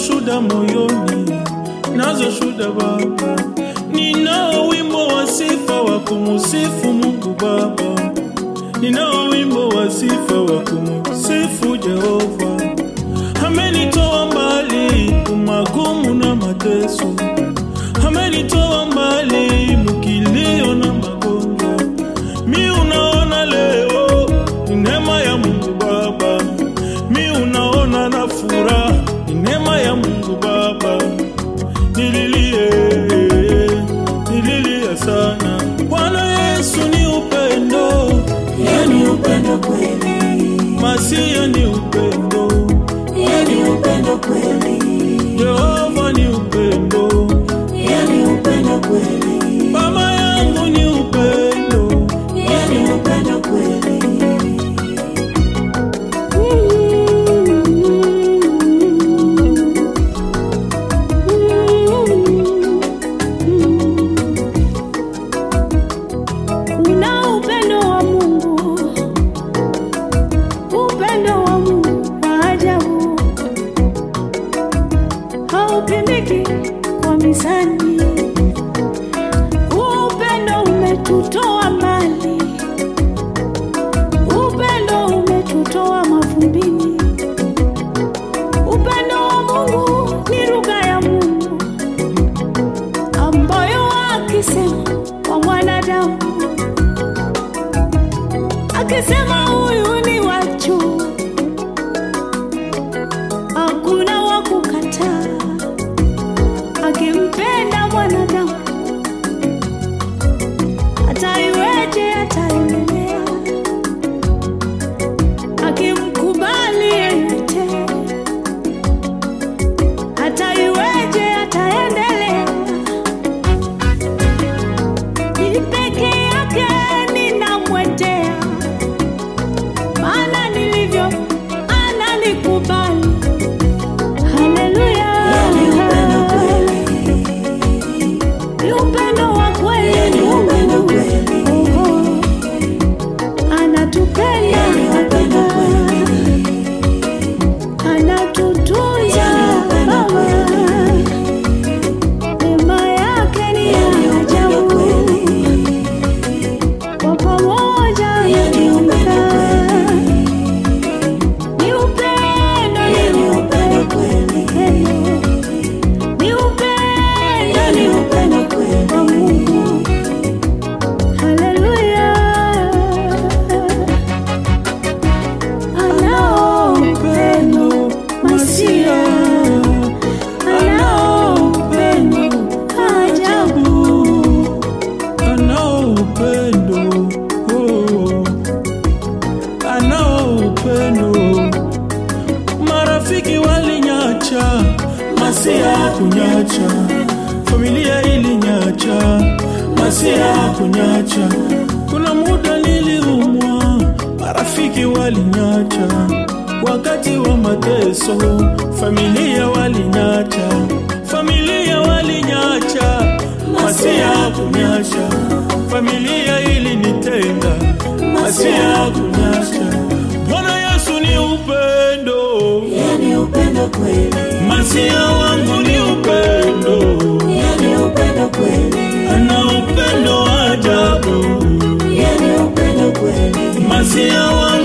shuda moyoni, nazo shuda Baba. Ninao wimbo wa sifa wa kumusifu Mungu Baba, ninao wimbo wa sifa wa kumusifu Jehova. Amenitoa mbali kumagumu na mateso, amenitoa mbali mukilio na magonjwa. Mi unaona leo ni neema ya Mungu Baba, mi unaona na furaha ni neema ya Mungu Baba. Nililie, nililia sana. Bwana Yesu ni upendo, yani upendo kweli, Masia ni upendo, yani upendo kweli, Jehova ni upendo, yani upendo kweli, Baba yangu ni upendo. yani upendo kweli. Una upendo wa Mungu, upendo wa Mungu wa ajabu, haupimiki kwa mizani. Upendo umetutoa mbali, upendo umetutoa mavumbini. Upendo wa Mungu ni lugha ya Mungu ambayo akisema kwa mwanadamu akisema huyu ni wachu, hakuna wa kukataa. Akimpenda mwanadamu, hata iweje ataendelea. Akimkubali yeyote, hata iweje ataendelea. Ni peke yake ninamwendea, maana nilivyo ananikubali. Haleluya, Yani upendo kweli, ni upendo wa kweli, yani upendo kweli, Oho. anatupenda, yani upendo kweli, anatutunza Yani upendo Baba. Neema yake ni yani ya upendo ajabu. kweli, kwa pamoja Yani upendo kweli. ni upendo, yani ni upendo kweli, ni upendo, yani upendo kweli. wa Mungu. Haleluya, anao upendo masia, anao upendo ajabu. anao upendo oh. anao upendo marafiki walinyacha masia kunyacha familia ilinyacha masia kunyacha kuna muda niliumwa marafiki walinyacha wakati wa mateso familia walinyacha familia walinyacha masia kunyacha familia ilinitenga masia kunyacha bwana yesu ni upendo Yani upendo kweli, masia wangu ni upendo yani upendo kweli, ana upendo wa ajabu yani upendo kweli, masia wangu